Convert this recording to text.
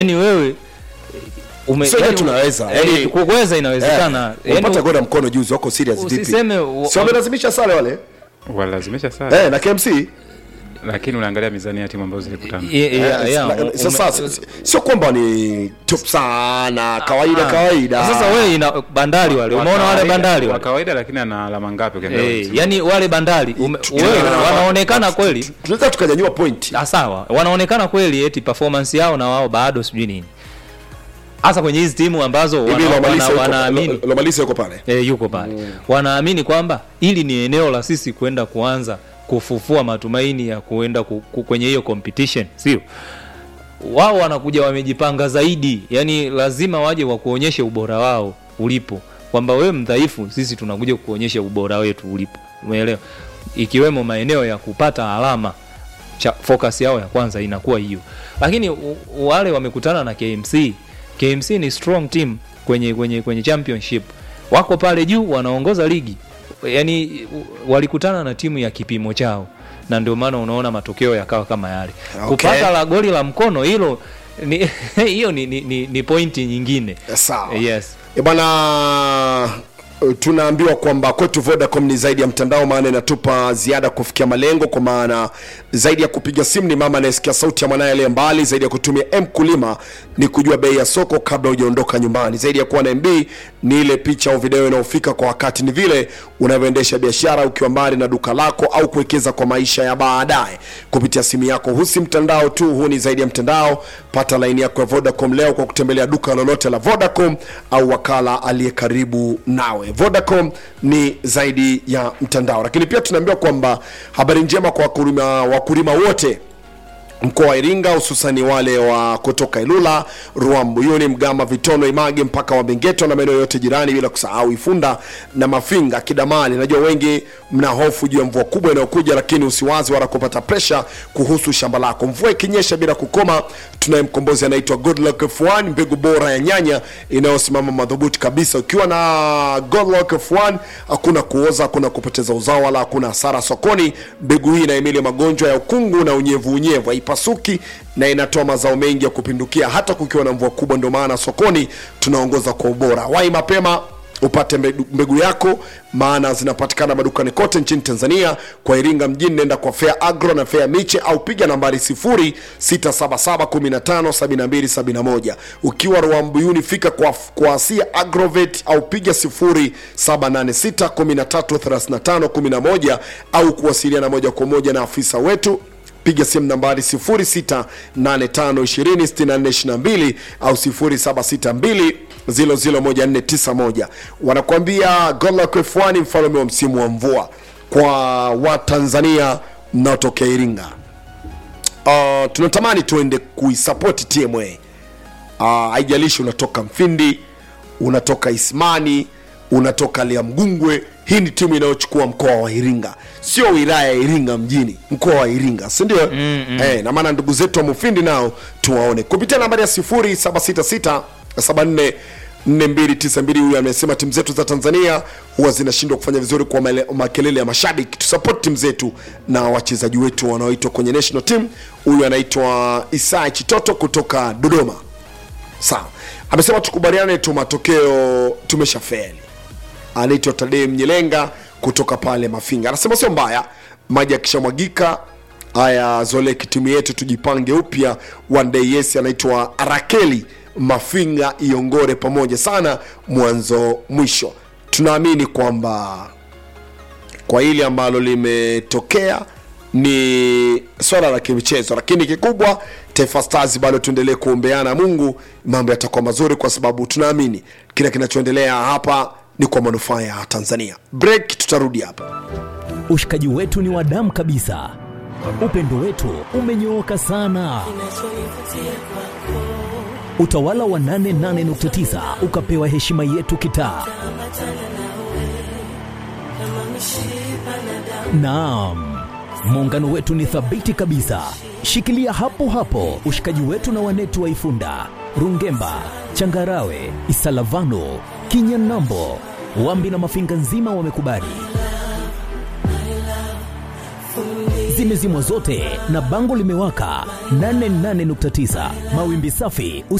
yani wewe ume, Sote yani, tunaweza, yani, yani- kuweza inawezekana Eh, yani, Wapata goda mkono juzi wako serious vipi? Usiseme wa- Si wamelazimisha sare wale? walazimisha sana Eh, na KMC. lakini unaangalia mizani ya timu ambazo zilikutana Yeah, yeah, Eh, yeah, la- ume- Sasa si- sio kwamba ni top sana, kawaida Ah. kawaida. Sasa wewe ina bandari wale, Wa umeona wale kawaida- bandari wa wale kawaida lakini ana alama ngapi ukiangalia Eh, msimu? yani wale bandari ume, Tu- wewe, tuna- wanaonekana kweli tunaweza tukanyanyua point. Ah, sawa wanaonekana kweli eti performance yao na wao bado sijui nini hasa kwenye hizi timu ambazo Hivi wana- Lomalisa wana- yuko- wanaamini Lo- Lomalisa yuko pale. e, yuko pale wanaamini kwamba hili ni eneo la sisi kwenda kuanza kufufua matumaini ya kuenda ku, ku, kwenye hiyo competition sio wao wanakuja wamejipanga zaidi yani lazima waje wakuonyeshe ubora wao ulipo kwamba wewe mdhaifu sisi tunakuja kuonyesha ubora wetu ulipo umeelewa ikiwemo maeneo ya kupata alama cha focus yao ya kwanza inakuwa hiyo lakini u- wale wamekutana na KMC KMC ni strong team kwenye kwenye kwenye championship wako pale juu wanaongoza ligi yani u- walikutana na timu ya kipimo chao na ndio maana unaona matokeo yakawa kama yale Okay. kupata la goli la mkono hilo ni hiyo ni, ni, ni, ni pointi nyingine Sawa. yes E bwana tunaambiwa kwamba kwetu Vodacom ni zaidi ya mtandao, maana inatupa ziada kufikia malengo, kwa maana zaidi ya kupiga simu ni mama anayesikia sauti ya mwanaye aliye mbali, zaidi ya kutumia M kulima ni kujua bei ya soko kabla hujaondoka nyumbani, zaidi ya kuwa na MB ni ile picha au video inayofika kwa wakati, ni vile unavyoendesha biashara ukiwa mbali na duka lako au kuwekeza kwa maisha ya baadaye kupitia simu yako. Huu si mtandao tu, huu ni zaidi ya mtandao. Pata laini yako ya Vodacom leo kwa kutembelea duka lolote la Vodacom au wakala aliye karibu nawe. Vodacom ni zaidi ya mtandao, lakini pia tunaambiwa kwamba habari njema kwa wakulima, wakulima wote mkoa wa Iringa hususani wale wa kutoka Ilula, Ruambuyuni, Mgama, Vitono, Image mpaka Wabengeto na maeneo yote jirani, bila kusahau Ifunda na Mafinga, Kidamali. Najua wengi mna hofu juu ya mvua kubwa inayokuja, lakini usiwazi wala kupata presha kuhusu shamba lako. Mvua ikinyesha bila kukoma, tunaye mkombozi anaitwa Godluck F1, mbegu bora ya nyanya inayosimama madhubuti kabisa. Ukiwa na Godluck F1 hakuna kuoza, hakuna kupoteza uzao wala hakuna hasara sokoni. Mbegu hii inahimili magonjwa ya ukungu na unyevu unyevu, haipasuki na inatoa mazao mengi ya kupindukia hata kukiwa na mvua kubwa. Ndio maana sokoni tunaongoza kwa ubora. Wai mapema upate mbegu, mbegu yako maana zinapatikana madukani kote nchini Tanzania. Kwa Iringa mjini nenda kwa Fair Agro na Fair Miche au piga nambari 0677157271. Ukiwa Ruambuyuni fika kwa, kwa Asia Agrovet au piga 0786133511 au kuwasiliana moja kwa moja na afisa wetu piga simu nambari 0685206422 au 0762001491 wanakuambia Godluck F1 mfalme wa msimu wa mvua kwa watanzania mnaotokea iringa uh, tunatamani tuende kuisapoti tma uh, haijalishi unatoka mfindi unatoka ismani unatoka liamgungwe hii ni timu inayochukua mkoa wa iringa sio wilaya ya iringa mjini mkoa wa iringa sindio mm, mm. eh, na maana ndugu zetu wa mufindi nao tuwaone kupitia nambari ya 0766 74 4292 huyu amesema timu zetu za tanzania huwa zinashindwa kufanya vizuri kwa male- makelele ya mashabiki tusapoti timu zetu na wachezaji wetu wanaoitwa kwenye national team huyu anaitwa isai chitoto kutoka dodoma sawa amesema tukubaliane tu matokeo tumeshafeli anaitwa tadei mnyelenga kutoka pale mafinga anasema sio mbaya maji akishamwagika haya zoleki timu yetu tujipange upya one day yes anaitwa rakeli mafinga iongore pamoja sana mwanzo mwisho tunaamini kwamba kwa hili ambalo limetokea ni swala la kimichezo lakini kikubwa taifa stars bado tuendelee kuombeana mungu mambo yatakuwa mazuri kwa sababu tunaamini kile kinachoendelea hapa ni kwa manufaa ya tanzania break tutarudi hapa ushikaji wetu ni wa damu kabisa upendo wetu umenyooka sana utawala wa 88.9 ukapewa heshima yetu kitaa naam muungano wetu ni thabiti kabisa shikilia hapo hapo ushikaji wetu na wanetu wa ifunda rungemba changarawe isalavano kinyanambo wambi na mafinga nzima wamekubali zimezimwa zote na bango limewaka 88.9 mawimbi safi